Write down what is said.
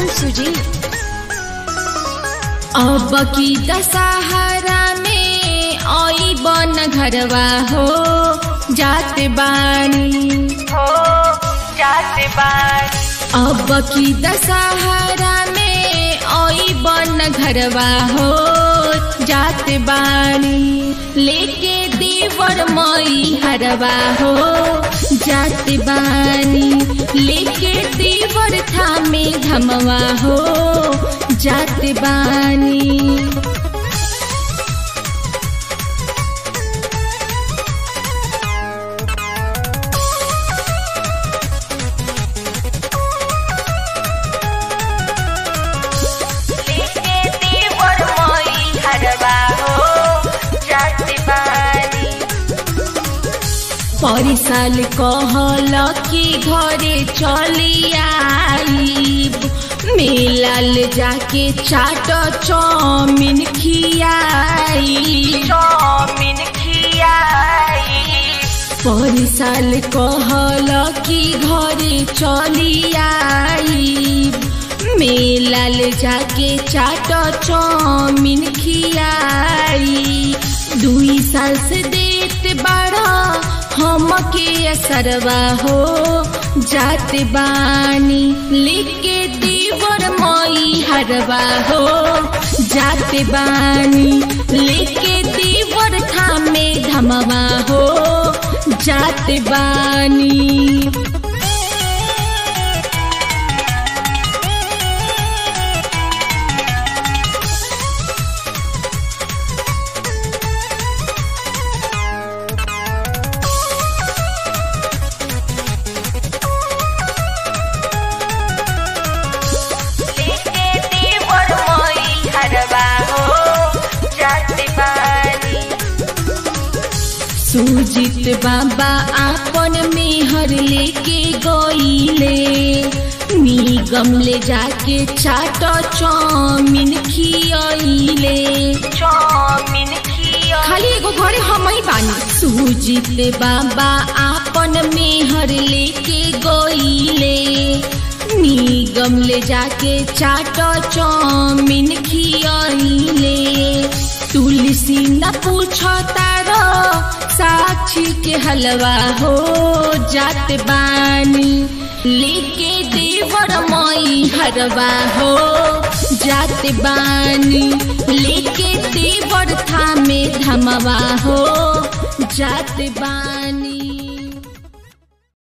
कंचन सुजी अब की दशहरा में आई बन घरवा हो जात बानी हो जाते बार अब की दशहरा में आई बन घरवा हो जात बानी लेके देवर मई हरवा हो जात बानी लेके देवर थामे धमवा हो जात बानी लेके देवर मई हरवा हो जाते बारी परिसाल कहल कि घरे चली आईब मेलाल जाके चाट चौमिन खियाई चौमिन खियाई परिसाल कहल कि घरे चली आईब मेलाल जाके चाट चौमिन खियाई दुई साल से देत बाड़ा हमके असरवा हो जात बानी लेके देवर मई हरवा हो जात बानी लेके देवर थामे धमवा हो जात बानी लेके देवर मई हरवा हो जाते बारी सुजित बाबा आपन मेहर लेके गईले निगम ले जाके चाट चौमिन खियले चौमिन खिया खाली एगो घरे हम ही बानी सुजित बाबा आपन मेहर लेके गईले निगम ले जाके चाट चौमिन खियले तुलसी न पूछ तारो साक्षी के हलवा हो जात बानी लेके देवर मई हरवा हो जात बानी लेके देवर थामे धमवा हो जात बानी